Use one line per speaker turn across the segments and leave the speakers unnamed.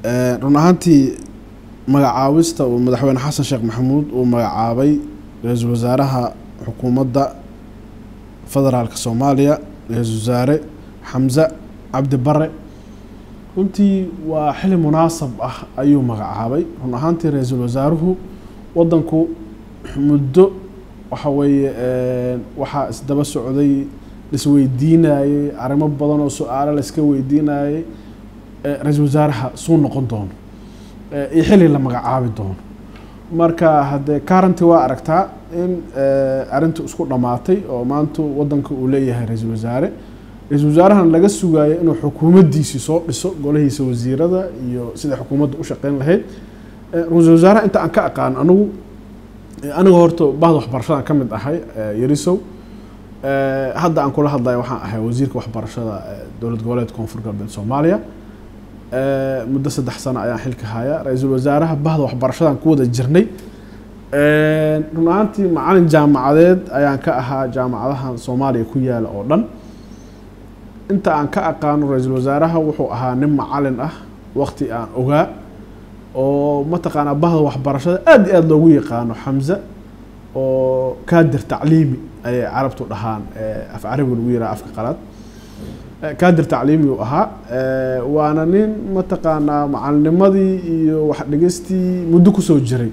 run ahaantii magacaabista uu madaxweyne xasan sheekh maxamuud uu magacaabay ra-iisul wasaaraha xukuumadda federaalka soomaaliya ra-iisul wasaare xamse cabdi bare runtii waa xili munaasab ah ayuu magacaabay run ahaantii ra-iisul wasaaruhu wadanku muddo waxa weeye waxaa isdaba socday laisweydiinayey arrimo badan oo su-aalo laiska weydiinayey ra-iisul wasaaraha suu noqon doono iyo xili la magacaabi doono marka haddee karanti waa aragtaa in arrintu isku dhammaatay oo maanta wadanka uu leeyahay ra-iisul wasaare ra-iisul wasaarahan laga sugayo inuu xukuumaddiisii soo dhiso golahiisa wasiirada iyo sida xukuumadda u shaqeyn lahayd ra-iisul wasaaraha inta aan ka aqaan anigu aniga horta bahda waxbarashadan ka mid ahay yarisow hadda aan kula hadlayo waxaan ahay wasiirka waxbarashada dowlad goboleed koonfur galbeed soomaaliya muddo saddex sano ayaan xilka haya ra-iisul wasaaraha bahda waxbarashadan ku wada jirnay run ahaantii macalin jaamacadeed ayaan ka ahaa jaamacadahan soomaaliya ku yaala oo dhan inta aan ka aqaano ra-iisul wasaaraha wuxuu ahaa nin macalin ah waqti aan ogaa oo mataqaanaa bahda waxbarashada aada iyo aada loogu yaqaano xamse oo kaadir tacliimi ayay carabtu dhahaan af carabiga lagu yiraha afka qalaad kaadir tacliimi uu ahaa waana nin mataqaanaa macalinimadii iyo wax dhigistii muddo kusoo jiray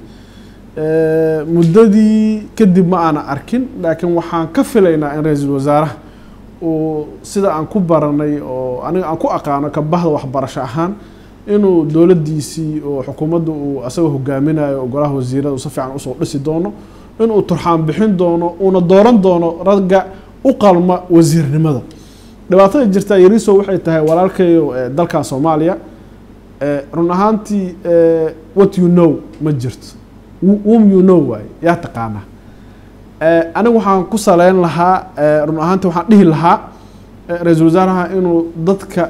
muddadii kadib ma aana arkin laakiin waxaan ka filaynaa in ra-iisul wasaaraha uu sida aan ku baranay oo aniga aan ku aqaano ka bahda waxbarasho ahaan inuu dowladdiisii oo xukuumadda uu asagoo hogaaminayo golaha wasiirada si fiican usoo dhisi doono inuu turxaan bixin doono uuna dooran doono ragga u qalma wasiirnimada dhibaatada jirta yariso waxay tahay walaalkayo dalkan soomaaliya run ahaantii what you know ma jirto wom you know waaye yaa taqaanaa aniga waxaan ku saleyn lahaa run ahaantii waxaan dhihi lahaa ra-iisul wasaaraha inuu dadka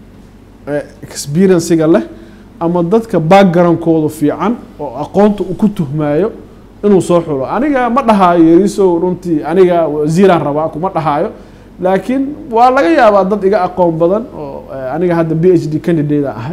experienciga leh ama dadka backgroundkooda fiican oo aqoonta uu ku tuhmaayo inuu soo xulo aniga ma dhahaayo yarisow runtii aniga wasiiraan rabaa kuma dhahaayo laakiin waa laga yaabaa dad iga aqoon badan oo aniga hadda b h d candidate ahay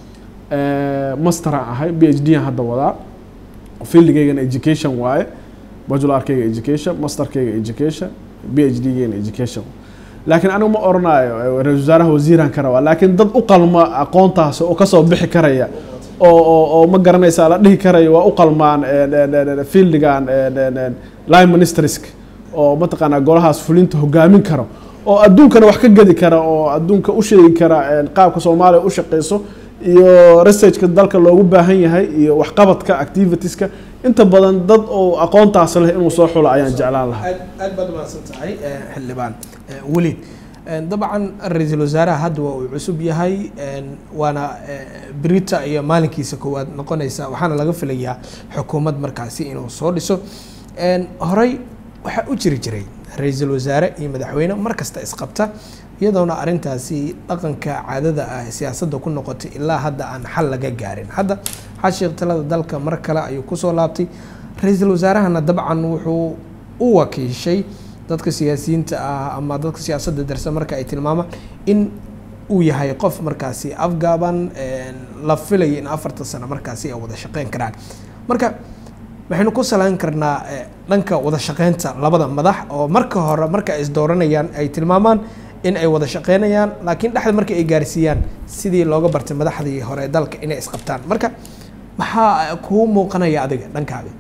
masteraan ahay b h d aan hadda wadaa fieldigaygana education waaye bajularkayga education masterkayga education b h d gayna education laakiin anigu ma oranayo ra-isul wasaaraha wasiiraan ka rabaa laakiin dad u qalma aqoontaasi oo kasoo bixi karaya oo oo oo ma garanaysaa la dhihi karayo waa u qalmaan fieldigan line ministersk oo mataqaanaa golahaas fulinta hogaamin karo oo adduunkana wax ka gedi kara oo adduunka u sheegi kara qaabka soomaaliya u shaqeyso iyo researchka dalka loogu baahan yahay iyo waxqabadka activitieska inta badan dad oo aqoontaas leh inuu soo xulo ayaan jeclaan lahaa
aad baad umahadsan tahay xildhibaan weliid dabcan ra-iisul wasaaraha hadda waa uu cusub yahay waana brita iyo maalinkiisa koowaad noqonaysa waxaana laga filayaa xukuumad markaasi inuu soo dhiso horey waxaa u jiri jiray ra-iisul wasaare iyo madaxweyne mar kasta isqabta iyadoona arrintaasi dhaqanka caadada ah siyaasadda ku noqotay ilaa hadda aan xal laga gaarin hadda xashiiq talada dalka mar kale ayuu kusoo laabtay ra-iisul wasaarahana dabcan wuxuu u wakiishay dadka siyaasiyiinta ah ama dadka siyaasadda darsan marka ay tilmaamaan in uu yahay qof markaasi afgaaban la filaya in afartan sano markaasi ay wada shaqeyn karaan marka waxaynu ku salayn karnaa dhanka wada shaqeynta labada madax oo marka hore marka ay isdooranayaan ay tilmaamaan in ay wada shaqeynayaan laakiin dhexda marka ay gaarsiiyaan sidii looga bartay madaxdii hore dalka inay isqabtaan marka maxaa kuu muuqanaya adiga dhankaaga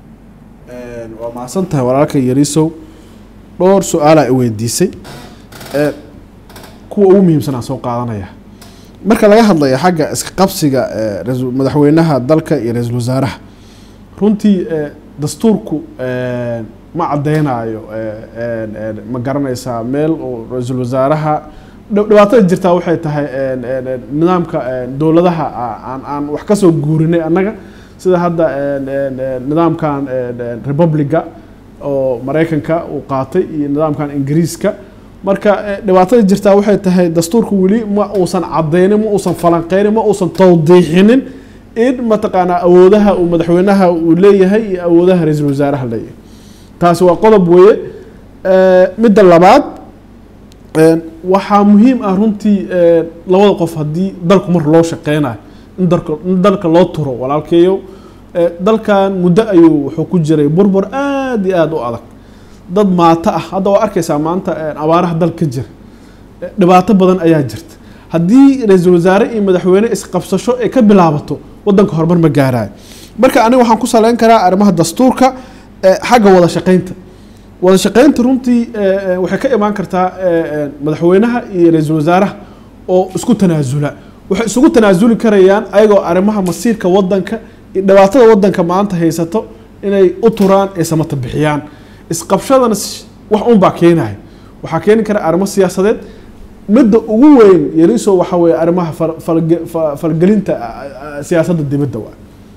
waa mahadsan tahay walaalka yarisow dhowr su-aalaa i weydiisay kuwa ugu muhiimsan aan soo qaadanaya marka laga hadlaya xagga iska qabsiga madaxweynaha dalka iyo ra-iisul wasaaraha runtii dastuurku ma caddeynayo ma garanaysaa meel oo ra-iisul wasaaraha dhibaatada jirtaa waxay tahay nidaamka dowladaha aan aan wax kasoo guurinay annaga sida hadda nidaamkan republica oo maraykanka uu qaatay iyo nidaamkan ingiriiska marka dhibaatada jirtaa waxay tahay dastuurka weli ma uusan cadeynin ma uusan falanqeynin ma uusan tawdiixinin in mataqaanaa awoodaha uu madaxweynaha uu leeyahay iyo awoodaha ra-iisul wasaaraha leeyahay taasi waa qodob weeye midda labaad waxaa muhiim ah runtii labada qof haddii dalku mar loo shaqeynayo in dalka in dalka loo turo walaalkeeyo Eh, dalkan muddo ayuu wuxuu ku jiray burbur aad iyo aad u adag dad maato ah hadda waa arkaysaa maanta eh, abaaraha dalka ka jira Eh, dhibaato badan ayaa jirta haddii ra-iisul wasaare iyo madaxweyne isqabsasho ay ka bilaabato wadanka horumar ma gaaraayo marka aniga waxaan ku saleyn karaa arrimaha dastuurka eh, xagga wada shaqeynta wada shaqeynta runtii eh, eh, waxay ka imaan kartaa eh, eh, madaxweynaha iyo ra-iisul wasaaraha oo isku tanaasula waxay isugu tanaasuli karayaan ayagoo arrimaha masiirka wadanka iyo dhibaatada wadanka maanta haysato inay u turaan ay samata bixiyaan isqabshadana s- wax unbaa keenaya waxaa keeni kara arrimo siyaasadeed midda ugu weyn yariso waxa weeye arrimaha fal- falge- fa- falgelinta ah, ah, siyaasadda dibadda waa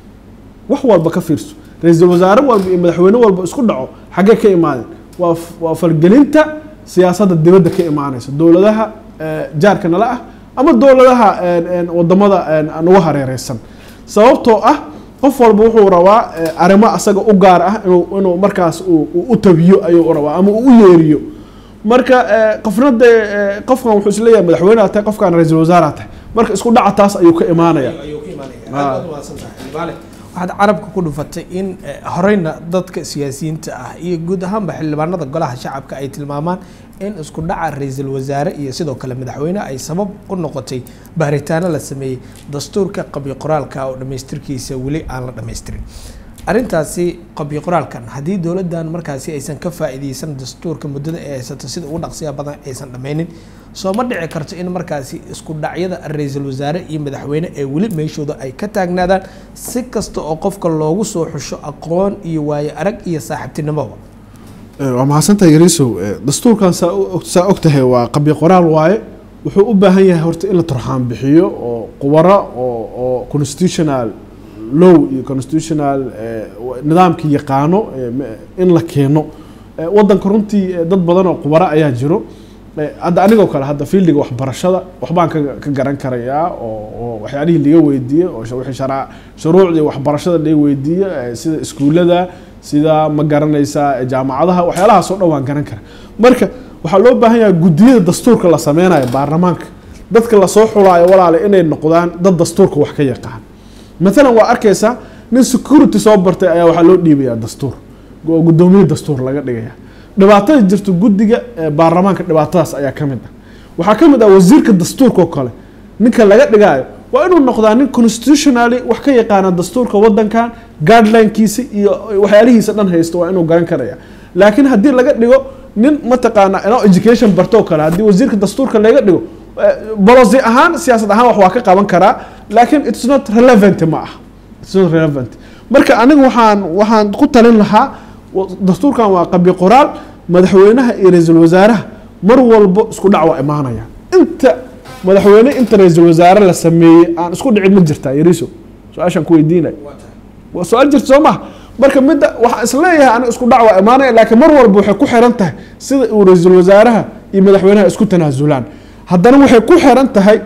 wax walba ka fiirso ra-iisul wasaare walba iyo madaxweyne walba isku dhaco xaggee ka imaadeen waa f- waa falgelinta siyaasadda dibadda ka imaanaysa dowladaha eh, jaarka nala ah ama dowladaha en, en, wadamada en, nagu hareereysan sababtoo ah qof walba wuxuu rabaa eh, arrimo asaga u gaar ah inuu inuu markaas uu uu u tabiyo ayuu rabaa ama uu u yeeriyo marka eh, qofna dee eh, qofkan wuxuu isleeyahay madaxweyneha tahay qofkan ra-iisul wasaaraha tahay marka isku dhaca taas ayuu ka imaanaya
ayuu ka imaanaya
Ah.
aad baad umahadsantahay Libaale. waxaad carabka ku dhufatay in eh, horeyna dadka siyaasiyiinta ah iyo guud ahaanba xildhibaanada golaha shacabka ay tilmaamaan in isku dhaca ra-iisul wasaare iyo sidoo kale madaxweyne ay sabab u noqotay baaritaano la sameeyey dastuurka qabyo qoraalka oo dhammaystirkiisa weli aan la dhammaystirin arrintaasi qabyo qoraalkan haddii dowladdan markaasi aysan ka faa'iideysan dastuurka muddada ay haysato sida ugu dhaqsiya badan aysan dhammaynin soo ma dhici karto in markaasi isku dhacyada ra-iisul wasaare iyo madaxweyne ee weli meeshooda ay ka taagnaadaan si kasta oo qofka loogu soo xusho aqoon iyo waayo arag iyo saaxiibtinimoba
Eh, waa mahadsantahay yariisow Eh, dastuurkan saa u- saa og tahay waa qabyo qoraal waaye wuxuu u baahan yahay horta in la turxaan bixiyo oo qubaro oo oo constitutional law iyo constitutional eh, wa- nidaamkii yaqaano eh, me- in la keeno Eh, wadanka runtii eh, dad badan oo qubaro ayaa jiro Eh, hadda anigoo kale hadda fieldiga waxbarashada waxbaan ka ka garan karayaa oo oo waxyaalihii laga weydiiyey oo sh- wixii shara- shuruucdii waxbarashada laga weydiiyey eh, sida iskuullada sida ma garanaysaa eh, jaamacadaha waxyaalahaas oo dhan waan garan kara marka waxaa loo baahan yahay guddiyada dastuurka la sameynayo baarlamaanka dadka lasoo xulaayo walaale inay noqdaan dad dastuurka wax ka yaqaan maalan waa arkaysaa nin security soo bartay ayaa waxaa loo dhiibayaa dastuur oo guddoomiye dastuur laga dhigaya dhibaatada jirta guddiga ee baarlamaanka dhibaatadaas ayaa ka mid ah waxaa ka mid ah wasiirka dastuurka oo kale ninka laga dhigaayo waa inuu noqdaa nin constitutionally wax ka yaqaana dastuurka wadankan guideline-kiisa iyo waxyaalihiisa dhan haysta waa inuu garan karaya laakiin haddii laga dhigo nin mataqaana inoo education barto oo kale haddii wasiirka dastuurka laga dhigo bolosi ahaan siyaasad ahaan wax waa ka qaban karaa laakiin it's not relevant ma ah it's not relevant marka aniga waxaan waxaan ku talin lahaa wa- dastuurkan waa qabyo qoraal madaxweynaha iyo ra-iisul wasaaraha mar walbo isku dhac waa imaanaya inta madaxweyne inta ra-iisul wasaare la sameeyey aan isku dhicin ma jirtaa yariso su-aashaan ku weydiinay waa su-aal jirta soo maha marka midda waxaan isleeyahay aniga isku dhac waa imaanaya laakiin mar walba waxay ku xiran tahay sida uu ra-iisul wasaaraha iyo madaxweynaha isku tanaasulaan haddana waxay ku xiran tahay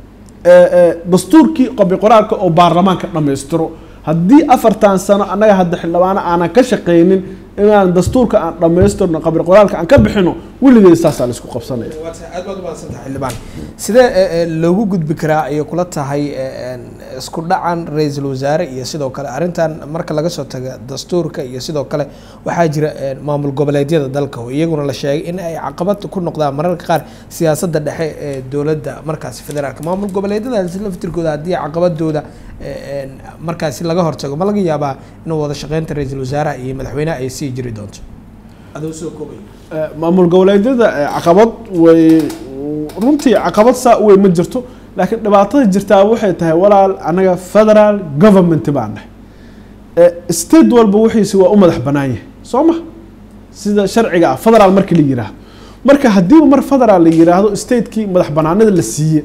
eh, eh, dastuurkii qabyo qoraalka oo baarlamaanka dhammaystiro haddii afartan sano annaga hadda xildhibaano aanan ka shaqaynin inaan dastuurka aan dhammaystirno qabyo qoraalka aan ka bixino weligeed saasaa la isku qabsanaya
aad baad umahadsantahay xildhibaan sidee eh, eh, loogu gudbi karaa ayay kula tahay eh, en, isku dhacan ra-iisul wasaare iyo sidoo kale arrintan marka laga soo taga dastuurka iyo sidoo kale waxaa jira eh, maamul goboleedyada dalka oo iyaguna la sheegay in ay caqabad ku noqdaan mararka qaar siyaasadda dhexe ee dowladda markaasi federaalka maamul goboleedyadaasi laftirkooda haddii caqabadooda eh, en, markaasi laga hortago ma laga yaabaa inuu wada shaqeynta ra-iisul wasaaraha iyo madaxweynaha ay sii jiri doonto adoo soo koobay
Eh, maamul goboleedyada eh, caqabad way runtii caqabad saa u weyn ma jirto laakiin dhibaatada jirtaa waxay tahay walaal anaga federal government baan nahay Eh, state walba wixiisi waa u madax banaan yahay soo ma sida sharciga ah federal markii la yiraahdo marka haddiiba mar federal la yiraahdo statekii madax banaanida la siiye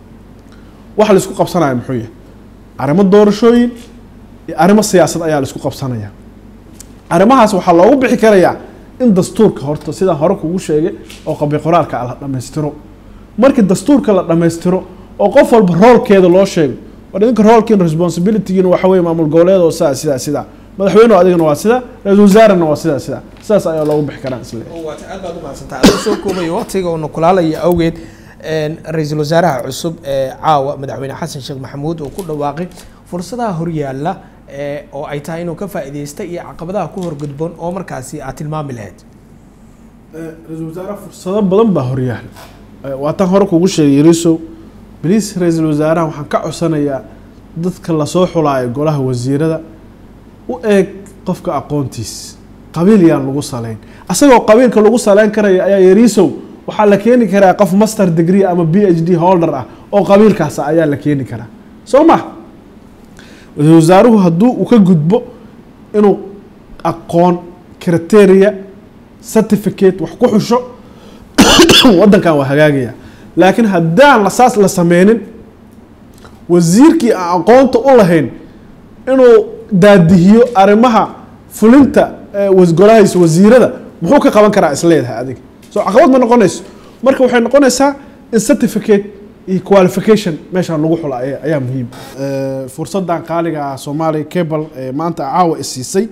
waxa la isku qabsanaya muxuu yahay arrimo doorashooyin iyo arrimo siyaasad ayaa la isku qabsanaya arrimahaas waxaa loogu bixi karayaa in dastuurka horta sidaan hore kugu sheegay oo qabyo qoraalka la dhammaystiro markii dastuurka la dhammaystiro oo qof walba roolkeeda loo sheego war idinka roolkiin responsibilitygiina waxa weye maamul goboleed oo sidaa sidaa sidaa madaxweyne adigana waa sidaa ra-iisul wasaarena waa sidaa sidaa sidaas ayaa loogu bixi karaa isle
waata aad baad umahadsantahay adoo soo koobaya waqtiga uuna kulaalaya awgeed ra-iisul wasaaraha cusub ee caawa madaxweyne xasan sheekh maxamuud uu ku dhawaaqay fursadaha horyaala oo ay tahay inuu ka faa'iideysta iyo caqabadaha ku horgudboon oo markaasi aad tilmaami lahayd
ra-iisul wasaare fursado badan baa horyaal waa tan hore kugu sheegay yarisow baliis ra-iisul wasaaraha waxaan ka codsanayaa dadka lasoo xulaayo golaha wasiirada u eeg qofka aqoontiis qabiil yaan lagu saleyn asagoo qabiilka lagu saleyn karaya ayaa yarisow waxaa la keeni karaa qof master degree ama b h d holder ah oo qabiilkaas ayaa la keeni karaa soo ma ra-iisul wasaaruhu hadduu uu ka gudbo inuu aqoon criteria certificate wax ku xusho waddankan waa hagaagaya laakiin haddaan saas la sameynin wasiirkii aan aqoonta u lahayn inuu daadihiyo arrimaha fulinta golahaysa wasiirada muxuu ka qaban karaa isleedahay adiga soo caqabad ma noqonayso marka waxay noqonaysaa in certificate iyo qualification meeshaan lagu xula ayaa muhiim fursadan qaaliga ah soomaaliya cable maanta caawa isiisay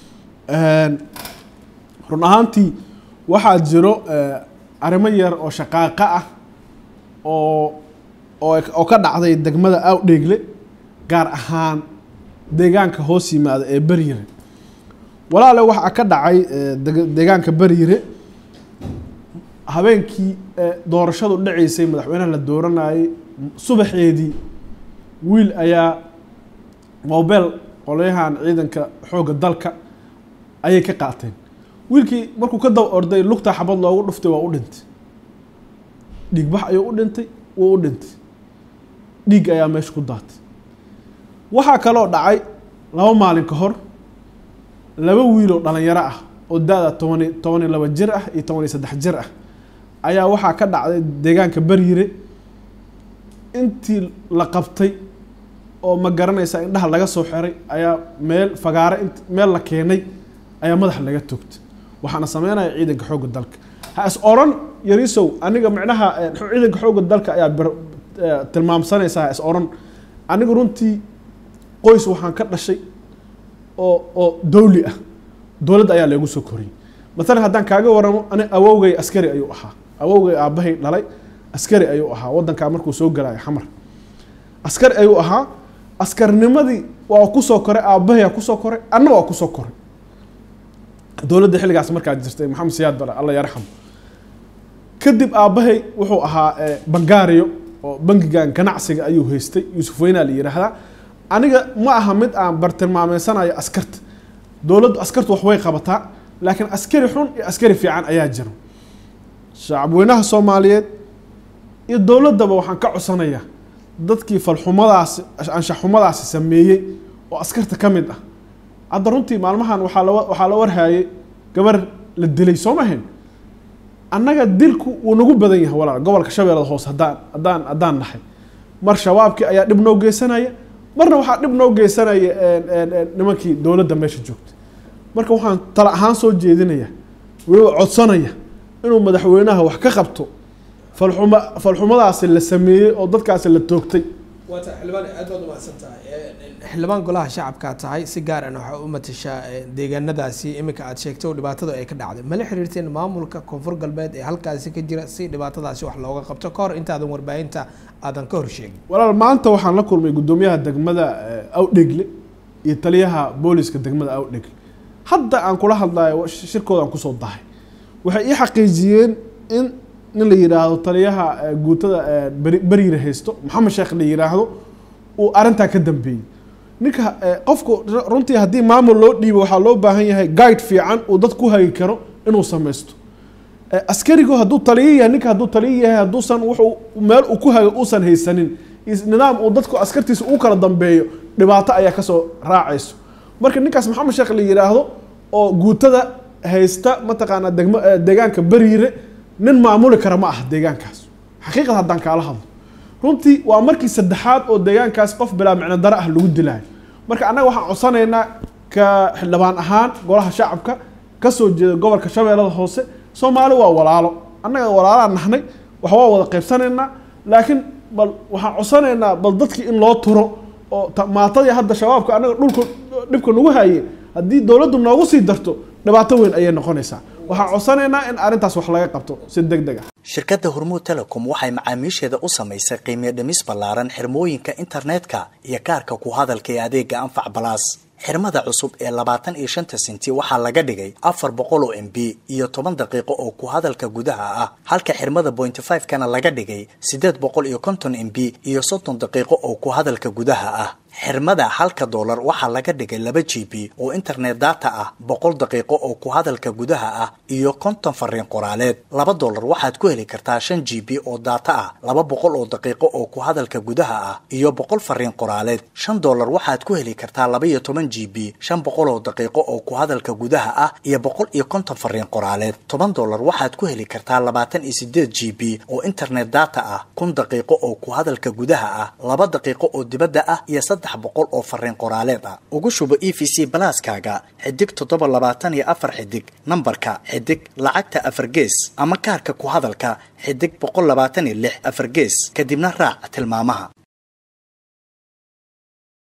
run ahaantii waxaa jiro arrimo yar oo shaqaaqa ah oo oo ka dhacday degmada awdheegle gaar ahaan deegaanka hoos yimaada ee beryire walaale waxaa ka dhacay deegaanka beryire habeenkii doorashadu dhaceysay madaxweynaha la dooranayay subaxeedii wiil ayaa mobel qolyahan ciidanka xoogga dalka ayay ka qaateen wiilkii markuu ka daba orday lugta xabad loogu dhuftay waa u dhintay dhiigbax ayuu u dhintay wuu u dhintay dhiig ayaa meesha ku daatay waxaa kaloo dhacay laba maalin ka hor laba wiiloo dhalinyaro ah oo da-da tobani toban iyo laba jir ah iyo toban iyo saddex jir ah ayaa waxaa ka dhacday deegaanka beryire intii la qabtay oo ma garanaysa indhaha laga soo xiray ayaa meel fagaare int meel la keenay ayaa madaxa laga toogtay waxaana sameynaya ciidanka xoogga dalka ha is oran yarisow aniga micnaha ciidanka xoogga dalka ayaa tilmaamsanaysa ha is oran aniga runtii qoys waxaan ka dhashay oo oo dawli ah dowladda ayaa lagu soo koriyey maalan haddaan kaaga waramo ani awowgay askari ayuu ahaa awowgay aabbahay dhalay askari ayuu ahaa waddankaa markuu soo galayo xamar askari ayuu ahaa askarnimadii waa kusoo koray aabbahayaa kusoo koray anna waa kusoo koray dowladda xilligaas markaa jirtay maxamed siyaad bare alla yarxam kadib aabbahay wuxuu ahaa bangaariyo oo bangigan ganacsiga ayuu haystay yuusuf weynaa la yidhaahdaa aniga ma aha mid aan bartilmaameysanayo askarta dowladdu askartu wax way qabataa laakiin askari xun iyo askari fiican ayaa jira shacabweynaha soomaaliyeed iyo dowladdaba waxaan ka codsanayaa dadkii falxumadaasi anshaxumadaasi sameeyey oo askarta ka mid ah hadda runtii maalmahan waxaa la waxaa la warhaayay gabar la dilay soo mahayn annaga dilku wuu nagu badan yahay walaal gobolka shabeellada hoose haddaan haddaan haddaan nahay mar shabaabkii ayaa dhib noo geysanaya marna waxaa dhib noo geysanaya nimankii dowladda meesha joogta marka waxaan tala ahaan soo jeedinaya weliba codsanaya inuu madaxweynaha wax ka qabto falxuma falxumadaasi la sameeyey oo dadkaasi la toogtay
waata xildhibaan aad baad umahadsan tahay xildhibaan golaha shacabkaa tahay si gaaran waxaa u matashaa deegaanadaasi iminka aad sheegtay oo dhibaatadu ay ka dhacday mala xiriirteen maamulka koonfur galbeed ee halkaasi ka jira si dhibaatadaasi wax looga qabto ka hor intaadan warbaahinta aadan ka hor sheegin
walaal maanta waxaan la kulmay guddoomiyaha degmada awdhegle iyo taliyaha booliska degmada awdhegle hadda aan kula hadlayo shirkooda aan kusoo dahay waxay ii xaqiijiyeen in nin la yidhaahdo taliyaha guutada beriire haysto maxamed sheekh la yidhaahdo uu arrintaa ka dambeeyey ninka qofku runtii haddii maamul loo dhiibo waxaa loo baahan yahay guide fiican uu dad ku hagi karo inuu samaysto askarigu hadduu taliyo yahay ninka hadduu taliyo yahay hadduusan wuxuu meel uu ku hago uusan haysanin nidaam uu dadku askartiisa uu kala dambeeyo dhibaato ayaa kasoo raacayso marka ninkaas maxamed sheekh la yidhaahdo oo guutada haysta mataqaanaa degmo deegaanka beriire nin maamuli kara ma aha deegaankaas xaqiiqad haddaan kaala hadlo runtii waa markii saddexaad oo deegaankaas qof bilaa micno dare ah lagu dilaayo marka annaga waxaan codsanaynaa ka xildhibaan ahaan golaha shacabka kasoo jeeda gobolka shabeellada hoose soomaali waa walaalo annaga walaalaan nahnay wax waa wada qaybsanaynaa laakiin bal waxaan codsanaynaa bal dadkii in loo turo oo maatadii hadda shabaabka annaga dhulka dhibka nagu haye haddii dowladdu noogu sii darto dhibaato weyn ayay noqonaysaa waxaan codsanaynaa in arrintaas wax laga qabto si deg deg ah
shirkadda hormuud telecom waxay macaamiisheeda u samaysay qiimiyo dhimis ballaaran xirmooyinka internetka iyo kaarka ku hadalka ee adeega anfac balaas xirmada cusub ee labaatan iyo shanta senti waxaa laga dhigay afar boqol oo m b iyo toban daqiiqo oo ku hadalka gudaha ah halka xirmada pointy five kana laga dhigay siddeed boqol iyo konton m b iyo soddon daqiiqo oo ku hadalka gudaha ah xirmada halka doolar waxaa laga dhigay laba g b oo internet data ah boqol daqiiqo oo ku hadalka gudaha ah iyo konton fariin qoraaleed laba doolar waxaad ku heli kartaa shan g b oo data ah laba boqol oo daqiiqo oo ku hadalka gudaha ah iyo boqol fariin qoraaleed shan doolar waxaad ku heli kartaa laba iyo toban g b shan boqol oo daqiiqo oo ku hadalka gudaha ah iyo boqol iyo konton fariin qoraaleed toban doolar waxaad ku heli kartaa labaatan iyo sideed g b oo internet data ah kun daqiiqo oo ku hadalka gudaha ah laba daqiiqo oo dibadda ah iyo saddex boqol oo fariin qoraaleed ah ugu shubo e v c balaaskaaga xidig toddoba labaatan iyo afar xidig nambarka xidig lacagta afar gees ama kaarka ku hadalka xidig boqol labaatan iyo lix afar gees kadibna raac tilmaamaha